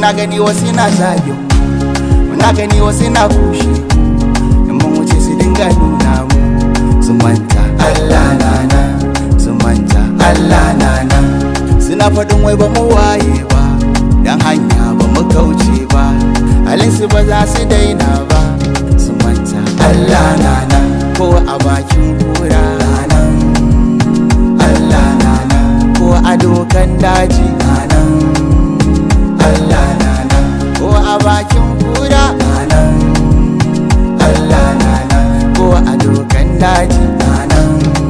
muna gani wasu na zagin muna gani wasu na kushe in mun wuce su dinga nuna mu su manta Allah na nan su manta Allah na nan suna faɗin wai ba mu waye ba dan hanya ba mu kauce ba halinsu ba za su daina ba su manta Allah na nan ko a bakin kura nan Allah na nan ko a dokan daji nan Allah na nan ko a bakin kura nan Allah na nan ko a dokan daji nan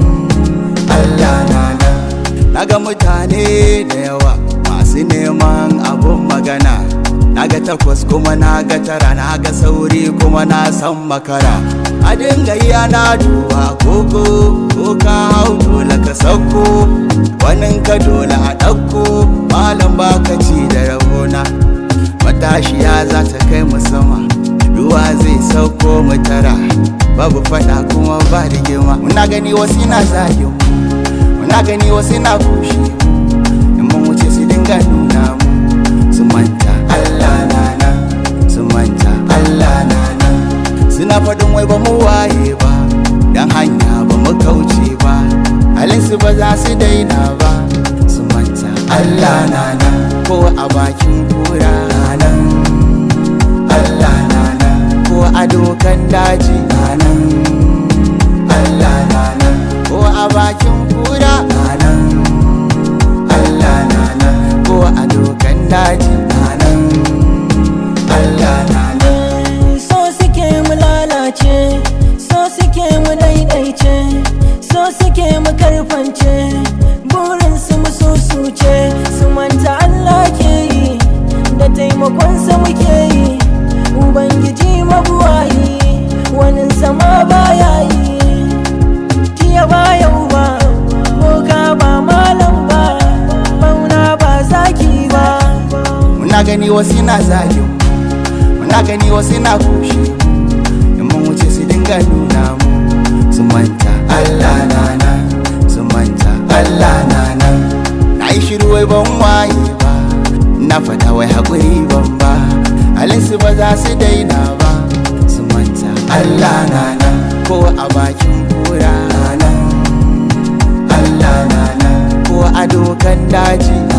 Allah na nan naga mutane da yawa masu neman abun magana naga takwas kuma naga tara naga sauri kuma na san makara a dinga yi ana duba koko ko ka hau dole ka sauko wanin ka dole a ɗauko malam baka ci da rabona matashiya za ta kai mu sama ruwa zai sauko mu tara babu fada kuma ba rigima muna gani wasu na zagin mu muna gani wasu na kushe mu in mun wuce su dinga nuna mu su manta Allah na nan su manta Allah na nan suna faɗin wai ba mu waye ba dan hanya ba mu kauce ba halinsu ba za su daina ba su manta Allah na nan ko a bakin kura nan Allah na nan ko a dokan daji nan Allah na nan ko a bakin kura nan Allah na nan ko a dokan daji nan Allah na nan so suke mu lalace so suke mu daidaice so suke mu karfance burin su mu susuce su manta Allah ke yi da taimakon sa muke yi ubangiji mabuwayi wani sama baya yi jiya ba yau ba boka ba malam ba bauna ba zaki ba muna gani wasu na zagin mu muna gani wasu na kushe mu in mun wuce su dinga nuna mu su manta Allah na nan su manta Allah na nan na yi shiru wai ban waye ba na fada wai haƙuri ban ba halinsu ba za su daina ba su manta Allah na nan ko a bakin kura nan Allah na nan ko a dokan daji